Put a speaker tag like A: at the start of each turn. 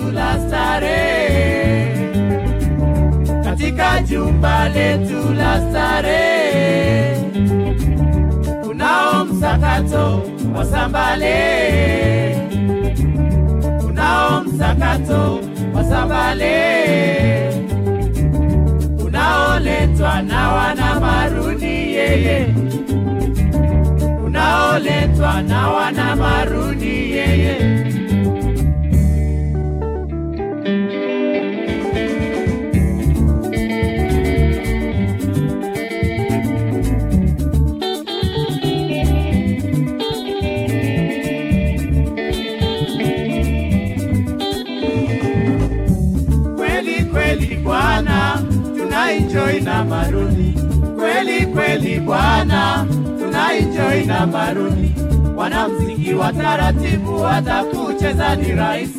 A: letu la starehe, katika jumba letu la starehe kunao msakato wa sambale, kunao msakato wa sambale unaoletwa na wana maruni yeye, unaoletwa na wana maruni yeye. Kweli kweli bwana, tuna enjoy na maruni. Kweli kweli bwana, tuna enjoy na maruni. Wanamziki wa taratibu watakucheza ni rahisi